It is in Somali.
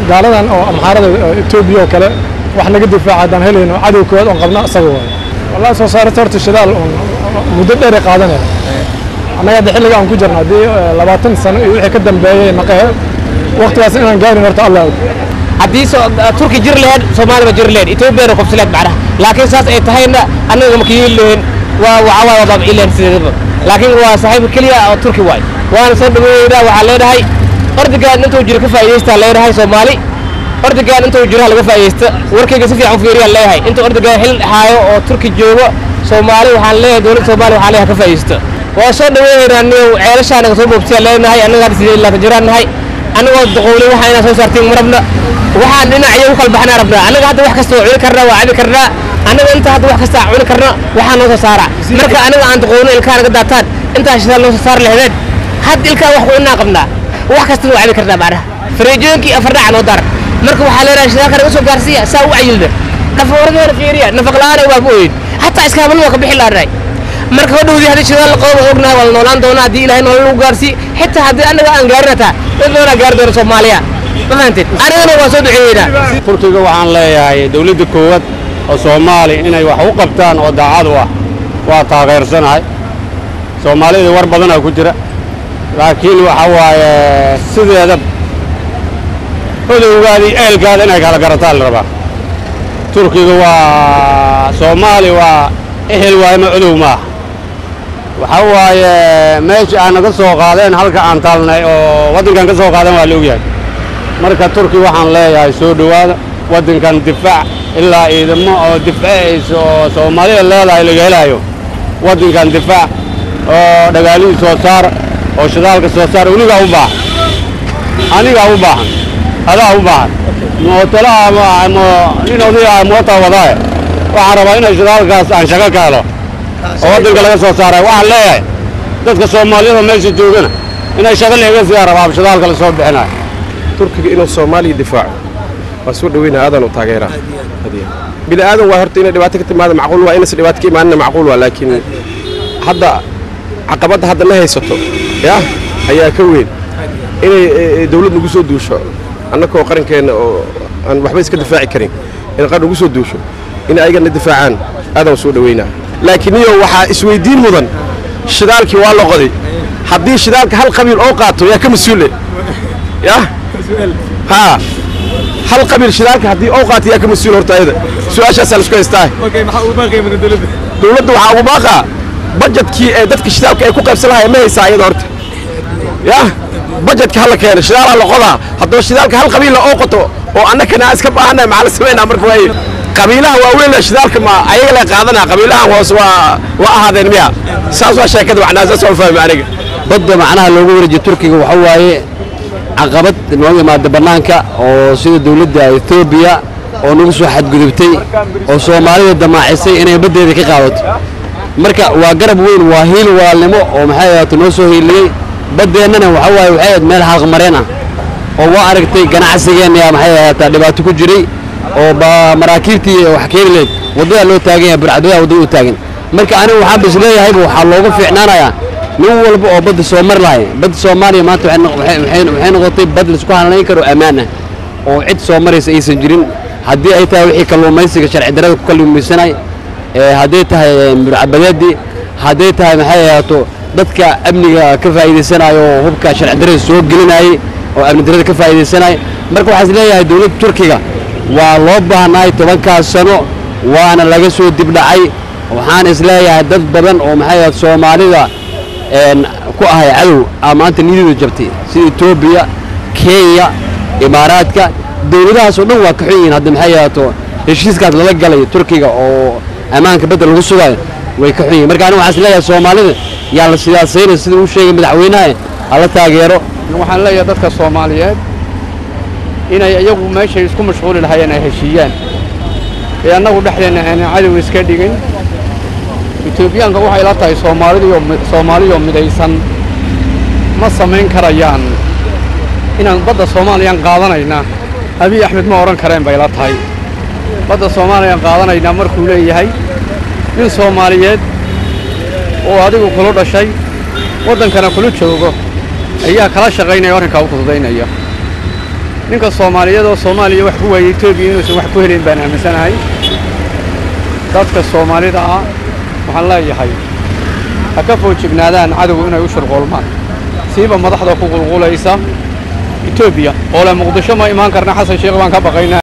gaaladan oo amxaarada etoobiya oo kale wax naga difaaca haddaan helayno cadow koowaad oon qabna isaga waayo wallahi soo saarista horta shidaal oon muddo dheer ay qaadanaya annaga hadda xilliga aan ku jirno haddii labaatan sano iyo wixii ka dambeeyey naqahe waqtigaas inaan gaarin horta allah og haddii turki jir laheyd soomaaliba jir laheyd etoobiyana kobsileed macnaha laakiin saas ay tahayna annaga maka yeeli lahayn waa waxawaa waa baabciileen sideedaba laakiin waa saaxiibka keliya oo turki waay waana soo dhaweeyeynaa waxaan leenahay ordigaan intuu jiro ka faa'iidaystaa leenahay soomaali ordigaan intuu jiro ha laga faa'iidaysta warkayga si fiican u fiiriyaan leeyahay intuu ordigaan xil haayo oo turki joogo soomaali waxaan leeyahay dowladda soomaaliya waxaan leeyahay ka faa'iidaysta waa soo dhaweeyeynaa niyow ceelashaa naga soo boobsiyaa leenahay annaga hadda sidee laatan jiraan nahay annagoo doqowlay waxa inaan soo saartiin marabna waxaan dhinacyo u kala baxnaa rabnaa annaga hadda wax kasta waa cuni karnaa waa cabi karnaa annaga inta hadda wax kasta cuni karna waxaa noo soo saara marka annaga aan doqowno ilkaa naga daataan intaa shidaal noo soo saar laheedeen had ilkaa wax ku cunaa qabnaa wax kastana waa cabi karnaa macnaha fariijooyinkii afardhaca noo daar marka waxaa leenahay shidaalka naga soo gaarsiiya saa u cayilda nafaqoradeena fiiriya nafaq la'aana waa ku oyin hataa iskaamalna waa ka bixi laanahay marka hodhowdii haddii shidaal la qabo ognahay waa la noolaan doonaa haddii ilaahay nolol lagu gaarsiiy xitaa haddii annaga aan gaarin hataa dad badanaa gaari doona soomaaliya ma fahanteen anigana waa soo duceeyeynaa turkiga waxaan leeyahay dawladda koowaad oo soomaali inay wax u qabtaan oo daacad u ah waa taageersanahay soomaalida war badanaa ku jira laakiin waxa waaye sideeda odowgaadii eelkaada inay kala garataan la rabaa turkiga waa soomaali waa ehel waayma odow maaha waxa waaye meesha aan naga soo qaadeen halka aan taalnay oo waddankan ka soo qaadeen waa la ogyahay marka turki waxaan leeyahay soo dhowaada waddankan difaac ilaa ciidamo oo difacaysa oo soomaalida leedahay laga helaayo waddankan difaac oo dhagaalihii soo saar oo shidaalka soo saar weligaa u baahan anigaa u baahan adaa u baahan mootolaha nin odayaa mootaa wadaaye waxaan rabaa inay shidaalkaas aan shaqo ka helo oo waddanka laga soo saaray waxaan leeyahay dadka soomaaliyada meesha joogana inay shaqo leega siyaa rabaa shidaalka la soo bixinayo turkiga inuu soomaaliya difaaco waa soo dhaweynaa aadan u taageeraa bini aadan waa horta inay dhibaato ka timaada macquul waa inaysan dhibaato ka imaanina macquul waa laakiin hadda caqabadda hadda na haysato yah ayaa ka weyn inay dawlad nagu soo duusho annakoo qarankeenna oo aan waxba iska difaaci karin in qaran nagu soo duusho in ayagana difaacaan aadan soo dhaweynaa laakiin iyo waxaa isweydiin mudan shidaalkii waa la qoday haddii shidaalka hal qabiil oo qaato yaa ka mas-uule yah haa hal qabiil shidaalka haddii oo qaato yaa ka mas-uul horta ayada su-aashaasaa laisku haystaa dowladda waxaa ugu baaqaa bajetkii ee dadka shidaalka ay ku qaybsan lahayen ma haysaa ayada horta yah bajetka hala keena shidaalaa la qodaa haddaba shidaalka hal qabiilla oo qoto oo annakana iska baahannahay maxaa la samaynaa marka waaye qabiilaha waaweyn shidaalka ma ayaga la qaadanaa qabiilahan hoose waa waa ahaadeen miya saas waa sheekada macnaa saas waa fahmi aniga badda macnaha loogu wareejiyo turkiga waxa waaye caqabad nooga imaada bannaanka oo sida dawladda etoobiya oo nagu soo xadgudubtay oo soomaalida damaacisay inay baddeeda ka qaadato marka waa garab weyn waa hiil walaalnimo oo maxay ahaato noo soo hiiliyey baddeennana waxa waaye waxay ahayd meel xalqmareen ah oo waa aragtay ganacsigeenna maxay ahaataa dhibaato ku jiray oo maraakiibtii wax keeni lahayd waddadaa loo taagan yahay burcadoodaa waddada u taagan marka anigu waxaan bas leeyahayba waxaa loogu fiicnaanayaa nin walba oo badda soo mar lahay badda soomaaliya maanta waxay noqotay bad laisku halanayn karo ammaan ah oo cid soo maraysa aysan jirin haddii ay tahay wixii kalluumaysiga sharci darrada ku kalluumaysanay hadday tahay burcabadeedii hadday tahay maxay ahaato dadka amniga ka faa'iidaysanayo oo hubka sharci darrada soo gelinayay oo amni darrada ka faa'iidaysanaya marka waxaan is leeyahay dowladda turkiga waa loo baahnaay tobankaas sano waana laga soo dibdhacay waxaan is leeyahay dad badan oo maxay ahayd soomaalida ku ahay cadow aa maanta niyadooda jabtay sida etoobiya kenya imaaraadka dowladahaas oo dhan waa ka xun yihiin hadda maxay ahaato heshiiskaas lala galay turkiga oo ammaanka badda lagu sugayo way ka xun yihiin marka aniga waxaan is leeyahay soomaalida yaa la sidaasayna sida uu sheegay madaxweynaha hala taageero waxaan leeyahay dadka soomaaliyeed inay iyagu meeshay isku mashquuli lahayeen ay heshiiyaan ee annagu dhexdeenna aanan cadow iska dhigin etoobiyaanka waxay la tahay soomaalidiyo soomaaliyoo midaysan ma samayn karayaan inaan badda soomaaliyaan qaadanayna abiy axmed ma odhan kareen bay la tahay badda soomaaliyaan qaadanaynaa markuu leeyahay nin soomaaliyeed oo adigu kula dhashay waddankana kula joogo ayaa kala shaqaynaya arrinkaa u fududaynaya ninka soomaaliyeed oo soomaaliya wax ku waayey etoobiya inuusan wax ku helayn baan aaminsanahay dadka soomaalida ah waxaan leeyahay ha ka foojignaadaan cadowgu inay u shirqoolmaan siiba madaxda ku qulqulaysa etoobiya oo le muqdisho ma imaan karna xasan sheekh baan ka baqaynaa